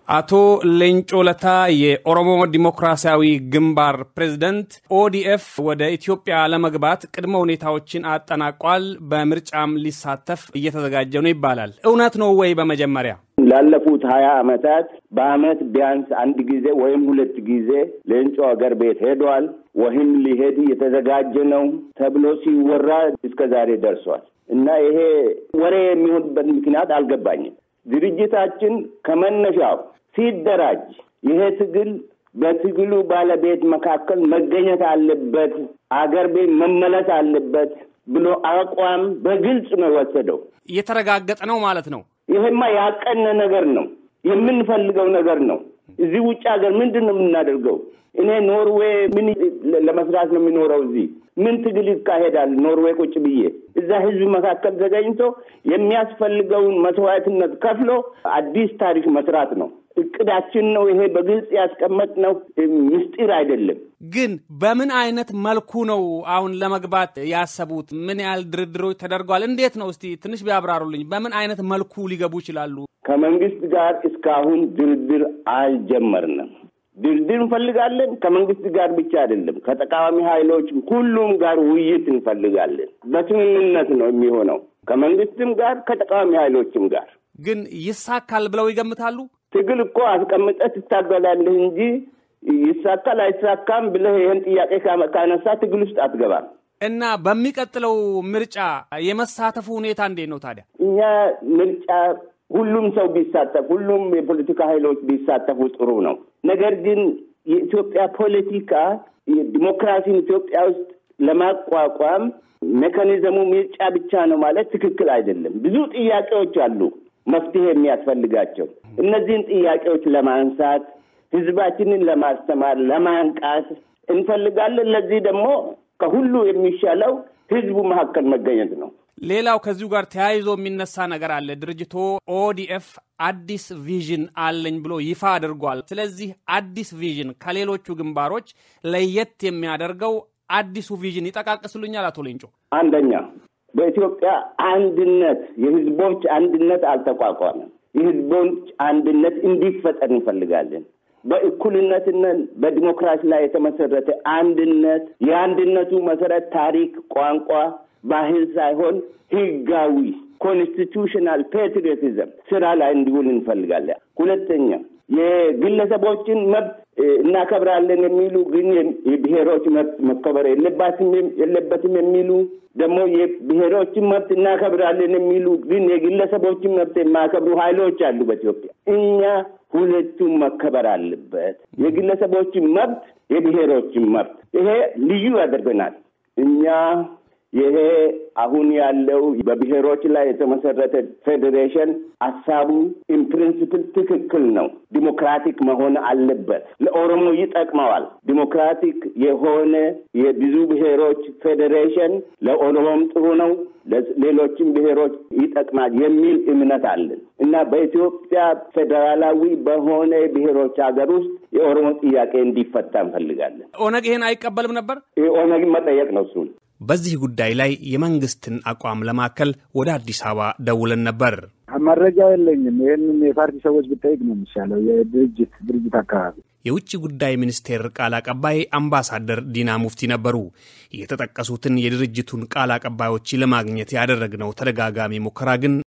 አቶ ሌንጮ ለታ የኦሮሞ ዲሞክራሲያዊ ግንባር ፕሬዝደንት፣ ኦዲኤፍ ወደ ኢትዮጵያ ለመግባት ቅድመ ሁኔታዎችን አጠናቋል፣ በምርጫም ሊሳተፍ እየተዘጋጀ ነው ይባላል። እውነት ነው ወይ? በመጀመሪያ ላለፉት ሀያ ዓመታት በአመት ቢያንስ አንድ ጊዜ ወይም ሁለት ጊዜ ሌንጮ ሀገር ቤት ሄዷል ወይም ሊሄድ እየተዘጋጀ ነው ተብሎ ሲወራ እስከ ዛሬ ደርሷል እና ይሄ ወሬ የሚሆንበት ምክንያት አልገባኝም። ድርጅታችን ከመነሻው ሲደራጅ ይሄ ትግል በትግሉ ባለቤት መካከል መገኘት አለበት፣ አገር ቤት መመለስ አለበት ብሎ አቋም በግልጽ ነው የወሰደው። እየተረጋገጠ ነው ማለት ነው። ይሄማ ያቀነ ነገር ነው፣ የምንፈልገው ነገር ነው። እዚህ ውጭ ሀገር ምንድን ነው የምናደርገው? እኔ ኖርዌይ ምን ለመስራት ነው የሚኖረው? እዚህ ምን ትግል ይካሄዳል? ኖርዌይ ቁጭ ብዬ እዛ ህዝብ መካከል ተገኝቶ የሚያስፈልገውን መስዋዕትነት ከፍሎ አዲስ ታሪክ መስራት ነው እቅዳችን ነው። ይሄ በግልጽ ያስቀመጥነው ምስጢር አይደለም። ግን በምን አይነት መልኩ ነው አሁን ለመግባት ያሰቡት? ምን ያህል ድርድሮች ተደርገዋል? እንዴት ነው? እስቲ ትንሽ ቢያብራሩልኝ። በምን አይነት መልኩ ሊገቡ ይችላሉ? ከመንግስት ጋር እስካሁን ድርድር አልጀመርንም። ድርድር እንፈልጋለን። ከመንግስት ጋር ብቻ አይደለም፣ ከተቃዋሚ ኃይሎች ሁሉም ጋር ውይይት እንፈልጋለን። በስምምነት ነው የሚሆነው፣ ከመንግስትም ጋር ከተቃዋሚ ኃይሎችም ጋር። ግን ይሳካል ብለው ይገምታሉ? ትግል እኮ አስቀምጠህ ትታገላለህ እንጂ ይሳካል አይሳካም ብለህ ይህን ጥያቄ ካነሳ ትግል ውስጥ አትገባም። እና በሚቀጥለው ምርጫ የመሳተፉ ሁኔታ እንዴት ነው ታዲያ? እኛ ምርጫ ሁሉም ሰው ቢሳተፍ ሁሉም የፖለቲካ ኃይሎች ቢሳተፉ ጥሩ ነው። ነገር ግን የኢትዮጵያ ፖለቲካ ዲሞክራሲን ኢትዮጵያ ውስጥ ለማቋቋም ሜካኒዝሙ ምርጫ ብቻ ነው ማለት ትክክል አይደለም። ብዙ ጥያቄዎች አሉ መፍትሄ የሚያስፈልጋቸው። እነዚህን ጥያቄዎች ለማንሳት ህዝባችንን ለማስተማር ለማንቃት እንፈልጋለን። ለዚህ ደግሞ ከሁሉ የሚሻለው ህዝቡ መካከል መገኘት ነው። ሌላው ከዚሁ ጋር ተያይዞ የሚነሳ ነገር አለ። ድርጅቶ ኦዲኤፍ አዲስ ቪዥን አለኝ ብሎ ይፋ አድርጓል። ስለዚህ አዲስ ቪዥን ከሌሎቹ ግንባሮች ለየት የሚያደርገው አዲሱ ቪዥን ይጠቃቅስሉኛል አቶ ሌንጮ? አንደኛ በኢትዮጵያ አንድነት የህዝቦች አንድነት አልተቋቋመም። የህዝቦች አንድነት እንዲፈጠር እንፈልጋለን። በእኩልነትና በዲሞክራሲ ላይ የተመሰረተ አንድነት የአንድነቱ መሰረት ታሪክ፣ ቋንቋ፣ ባህል ሳይሆን ህጋዊ ኮንስቲቱሽናል ፔትሪዮቲዝም ስራ ላይ እንዲውል እንፈልጋለን። ሁለተኛ የግለሰቦችን መብት እናከብራለን የሚሉ ግን የብሔሮች መብት መከበር የለባትም የለበትም የሚሉ ደግሞ የብሔሮችን መብት እናከብራለን የሚሉ ግን የግለሰቦችን መብት የማያከብሩ ኃይሎች አሉ በኢትዮጵያ። እኛ ሁለቱም መከበር አለበት፣ የግለሰቦችን መብት፣ የብሔሮችን መብት። ይሄ ልዩ ያደርገናል እኛ ይሄ አሁን ያለው በብሔሮች ላይ የተመሰረተ ፌዴሬሽን ሀሳቡ ኢንፕሪንስፕል ትክክል ነው። ዲሞክራቲክ መሆን አለበት። ለኦሮሞ ይጠቅመዋል። ዲሞክራቲክ የሆነ የብዙ ብሔሮች ፌዴሬሽን ለኦሮሞም ጥሩ ነው፣ ሌሎችም ብሔሮች ይጠቅማል የሚል እምነት አለን እና በኢትዮጵያ ፌዴራላዊ በሆነ ብሔሮች ሀገር ውስጥ የኦሮሞ ጥያቄ እንዲፈታ እንፈልጋለን። ኦነግ ይሄን አይቀበልም ነበር። ኦነግ መጠየቅ ነው እሱን በዚህ ጉዳይ ላይ የመንግስትን አቋም ለማከል ወደ አዲስ አበባ ደውለን ነበር። መረጃ የለኝም። ይህንን የፓርቲ ሰዎች ብጠይቅ ነው የሚሻለው። የድርጅት ድርጅት አካባቢ የውጭ ጉዳይ ሚኒስቴር ቃል አቀባይ አምባሳደር ዲና ሙፍቲ ነበሩ። የተጠቀሱትን የድርጅቱን ቃል አቀባዮች ለማግኘት ያደረግነው ተደጋጋሚ ሙከራ ግን